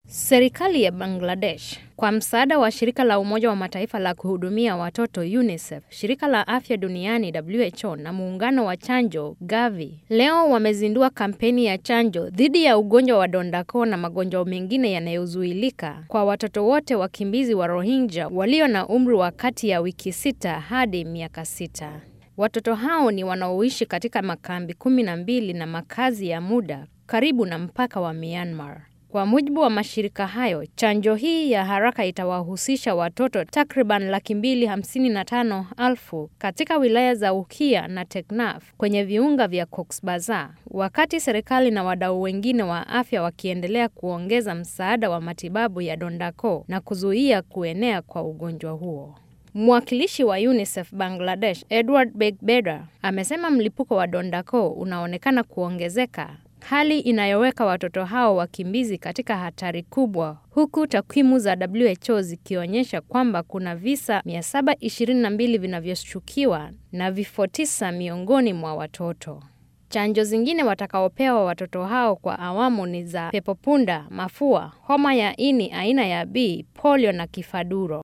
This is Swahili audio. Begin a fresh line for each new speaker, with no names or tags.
Serikali ya Bangladesh kwa msaada wa shirika la Umoja wa Mataifa la kuhudumia watoto UNICEF, shirika la afya duniani WHO na muungano wa chanjo Gavi leo wamezindua kampeni ya chanjo dhidi ya ugonjwa wa donda-koo na magonjwa mengine yanayozuilika kwa watoto wote wakimbizi wa Rohingya walio na umri wa kati ya wiki sita hadi miaka sita. Watoto hao ni wanaoishi katika makambi kumi na mbili na makazi ya muda karibu na mpaka wa Myanmar. Kwa mujibu wa mashirika hayo, chanjo hii ya haraka itawahusisha watoto takriban laki mbili hamsini na tano elfu katika wilaya za Ukia na Teknaf kwenye viunga vya Cox's Bazar, wakati serikali na wadau wengine wa afya wakiendelea kuongeza msaada wa matibabu ya donda-koo na kuzuia kuenea kwa ugonjwa huo. Mwakilishi wa UNICEF Bangladesh, Edward Begbeder, amesema mlipuko wa donda-koo unaonekana kuongezeka hali inayoweka watoto hao wakimbizi katika hatari kubwa, huku takwimu za WHO zikionyesha kwamba kuna visa 722 vinavyoshukiwa na vifo tisa miongoni mwa watoto. Chanjo zingine watakaopewa watoto hao kwa awamu ni za pepopunda, mafua, homa ya ini aina ya B, polio na kifaduro.